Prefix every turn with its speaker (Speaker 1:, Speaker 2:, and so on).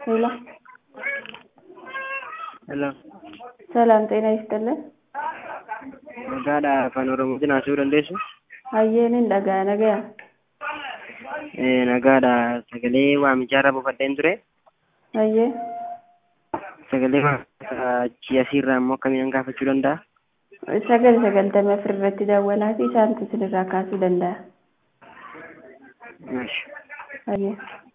Speaker 1: ሄሎ
Speaker 2: ሄሎ
Speaker 1: ሰላም ጤና ይስጥልን።
Speaker 2: Nagaadha afaan oromootiin haasa'uu dandeessu?
Speaker 1: Hayyeenin dhagaa nagaya.
Speaker 2: Eh, Nagaadha sagalee waamichaa irra buufadheen ture.
Speaker 1: Hayyee
Speaker 2: Sagalee waamichaa achi asiirraa immoo akkamiin gaafachuu danda'a?
Speaker 1: sagal sagaltamii afur irratti daawwalaa fi isaantu isinirraa kaasuu danda'a.
Speaker 2: Maashi.
Speaker 1: Hayyee.